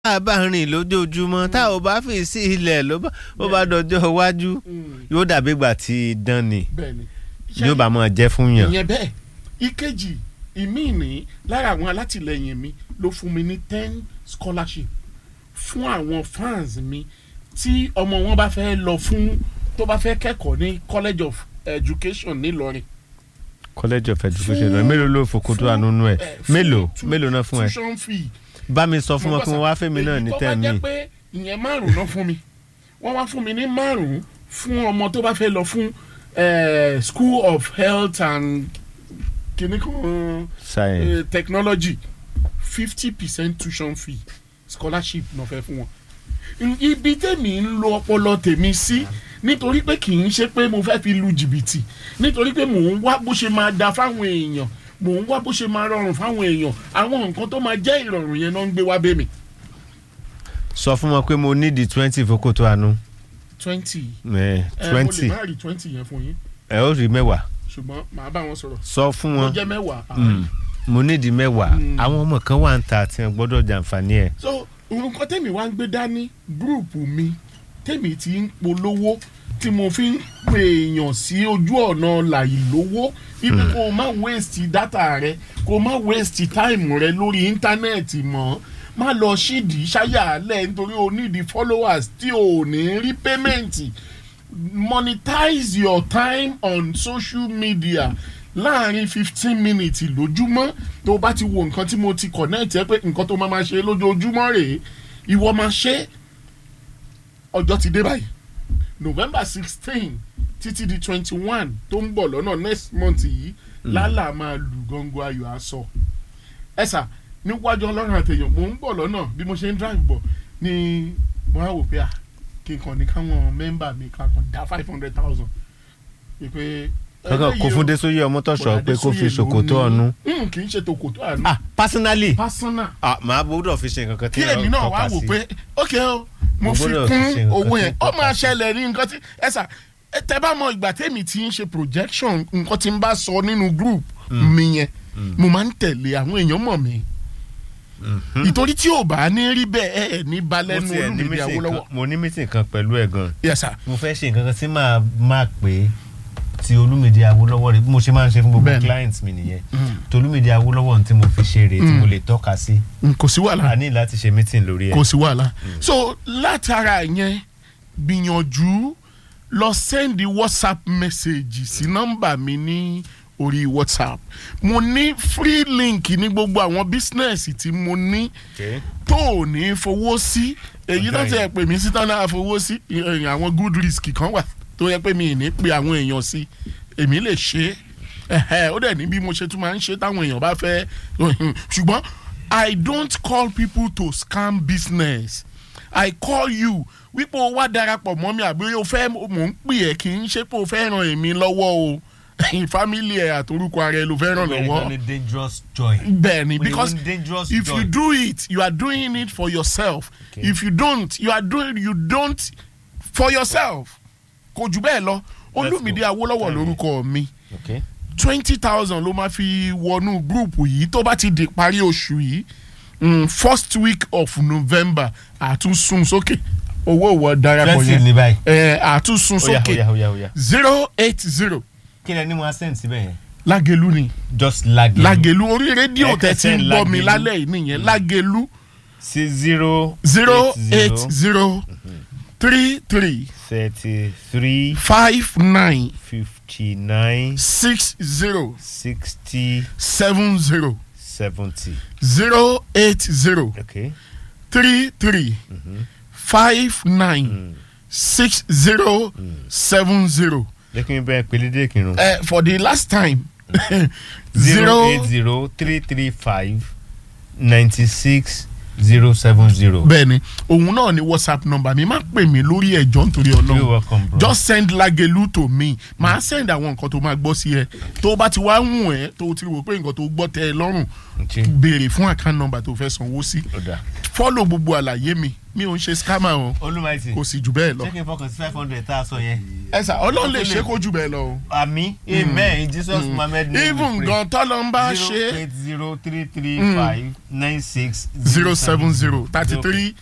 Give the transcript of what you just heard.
tá a bá rìn lójoojúmọ́ tá ò bá fi sí ilẹ̀ ló bá ó bá dọjọ́ iwájú yóò dàbí ìgbà tí idán ni bẹ́ẹ̀ni yóò bá máa jẹ́ fún yàn. ìyẹn bẹ́ẹ̀ ìkejì ìmí ní lára àwọn alátìlẹyìn mi ló fún mi ní ten scholarship fún àwọn fans mi tí ọmọ wọn bá fẹ́ lọ fún tó bá fẹ́ kẹ́kọ̀ọ́ ní college of education nílọrin college of education rẹ mélòó ló fòkòtò àánú ẹ eh, fún mélòó tu- mélòó náà fún ẹ tuition fee bá mi sọ fún wọn kí wọn wá fẹmi náà ní èyí tó bá tẹmí jẹ́ pé ìyẹn márùn-ún náà fún mi wọ́n wá fún mi ní márùn-ún fún ọmọ tó bá fẹ́ lọ fún eh, school of health and kìnnì kan science eh, technology fifty percent tuition fee scholarship náà fẹ́ fún wọn. ibi tèmi ń lo ọpọlọ tèmi sí nítorí pé kì í ṣe pé mo fẹ́ fi lu jìbìtì nítorí pé mò ń wá bó ṣe máa da fáwọn èèyàn mò ń wá bó ṣe máa rọrùn fáwọn èèyàn àwọn nǹkan tó máa jẹ́ ìrọ̀rùn yẹn náà ń gbé wá bẹ́ mi. sọ fún wọn pé mo nídìí twenty fòkòtò àánú twenty ẹ ẹ mo twenty lè má rí twenty yẹn fún yín ẹ ó rí mẹ́wàá ṣùgbọ́n màá bá wọn sọ̀rọ̀ sọ fún mo wọn jẹ́ mẹ́wàá. Mm. mo nídìí mẹ́wàá Mm. àwọn ọmọ kan wà ń ta àti wọn gbọ́dọ̀ jàǹfààní ẹ̀ so nǹkan tèmi wá ń gbé dání gúrùpù mi tèmi ti ń polówó tí mo fi ń pè èèyàn sí ojú ọ̀nà làìlówó ibi kó o má waste data rẹ kó o má waste time rẹ lórí íńtánẹ́ẹ̀tì mọ́ má lọ ṣídìí ṣáyàálẹ̀ nítorí o need the followers tí o ò ní rí payment monetize your time on social media láàrin fifteen minutes lójúmọ́ tó bá ti wo nǹkan tí mo ti connect ẹ pé nǹkan tó máa ma ṣe lójoojúmọ́ rèé ìwọ máa ṣe ọjọ́ ti dé báyìí november sixteen títí di twenty one tó ń bọ̀ lọ́nà next month yìí lálà máa lù gọ́ngọ́ ayọ̀ aṣọ ẹ̀sà níwájú ọlọ́run àtẹ̀yàn mò ń bọ̀ lọ́nà bí mo ṣe ń drive bọ̀ ni mo á wò pé à kí n kàn ní káwọn mẹ́mbà mi ká kàn dá five hundred thousand pé kankan kò fún Désóyè Ọmọ́tọ̀ṣọ́ pé kó fi ṣòkòtò ọ̀nù. kì í ṣe tòkòtò àánú ah personally personal ah màá gbọ́dọ̀ fi ṣe nǹkan kan tí kí èmi náà wá tọ́ka wò sí. pé ok o mo Mo fi gbọ́dọ̀ fi ṣe kún nǹkan owó tí yẹn ó ó tọ́ka máa sí. ṣẹlẹ̀ ní nǹkan tí ẹ sà ẹ tẹ bá mọ ìgbà tèmi ti ń ṣe projection nǹkan tí n bá sọ nínú group mi yẹn mo máa ń tẹ̀lé àwọn èèyàn mọ̀ mi ìtorí tí ò bá ní rí bẹ́ẹ̀ ẹ ẹ̀ ní mo balẹ̀ nu tiẹ̀ ní Olúmídé meeting Awólọ́wọ́ kan- mo ní meeting kan pẹ̀lú ẹ̀ gan yes sir mo fẹ́ ṣe nǹkan kan tí màá máa pè é ti Olúmídé Awólọ́wọ́ rẹ̀ bí mo ṣe máa ń ṣe fún gbogbo Bẹ́ẹ̀ni. clients mi nìyẹn ti Olúmídé Awólọ́wọ́ tí mo fi ṣe rèé tí mo lè tọ́ka sí Mm, kò sí wàhálà a ní láti ṣe meeting lórí ẹ̀ kò sí wàhálà so látara yẹn gbìyànjú lọ sẹ́ndì whatsapp message sí nọ́mbà mi ní orí whatsapp mo ní free link ní gbogbo àwọn bísínẹ́sì tí mo ní Okay. tó ò ní fowó sí èyí Ọ̀gá tó ti yìí. ẹ̀ pè mí sí tán náà fowó sí ìyẹn àwọn good risk kan wà tó yẹ pé mi ì ní pe àwọn èèyàn sí èmi lè ṣe é ẹ̀hẹ́, ó dẹ̀ ní bí mo ṣe tún máa ń ṣe táwọn èèyàn bá fẹ́ ṣùgbọ́n I don't call people to scam business I call you wípé o wá darapọ̀ mọ́ mi àbí o fẹ́ mò ń pè ẹ́ kì í ṣe pé o fẹ́ ràn èmi lọ́wọ́ o family ẹ̀ àtorúkọ ara ẹ ló fẹ́ ràn Very, lọ́wọ́ very dangerous joy. bẹ́ẹ̀ni When you because want dangerous if joy. you do it you are doing it for yourself Okay. if you don't you are doing you don't for yourself kò jù bẹ́ẹ̀ lọ Olúmídé Awólọ́wọ̀ Tell me. lórúkọ mi Okay. twenty thousand ló máa fi wọnú gúrùpù yìí tó bá ti di parí oṣù yìí mm, first week of November àtúnṣun sókè owó ìwọ darapọ̀ twenty yẹn ní báyìí. ẹ àtúnṣun Oya sókè oya oya oya. zero eight zero kí lẹ ní mo send síbẹ̀ yẹn. Lágelú ni just Lágelú. Lágelú orí rédíò Ẹ tẹ́ ti ń kẹsẹ̀ gbọ́ mi Lágelú. lálẹ́ yìí nìyẹn Lágelú. sí zero zero eight zero three three thirty three five nine fifty nine six zero sixty seven zero seventy. zero eight zero okay. three three five nine six zero seven zero. jẹ́ kí n bẹ́ẹ̀ pélédé kírun. Uh, for the last time zero eight zero three three five ninety six zero seven zero. bẹ́ẹ̀ni òun náà ni whatsapp number mi má pè mí lórí ẹjọ́ nítorí you're Ọlọ́run welcome bro. just send Lágelú to me màá send àwọn nǹkan tó máa gbọ́ sí ẹ tó bá ti wá wùn ẹ́ tó ti rò pé nǹkan tó gbọ́ tẹ́ ẹ lọ́rùn Okay. béèrè fún account number tó fẹ́ sanwó sí Ó dáa. follow gbogbo àlàyé mi mi ò ń ṣe scammer o olùmọ̀ẹ́sì kò sì jù bẹ́ẹ̀ lọ jẹ́ kí n fọkàn sí five hundred tá a sọ yẹn. ẹ sà ọlọ́run lè ṣe kó jù bẹ́ẹ̀ lọ o. àmì amen in jesus mohammed name even gan tọ́lọ́ ń bá zero ṣe eight zero three three five nine six zero seven zero thirty three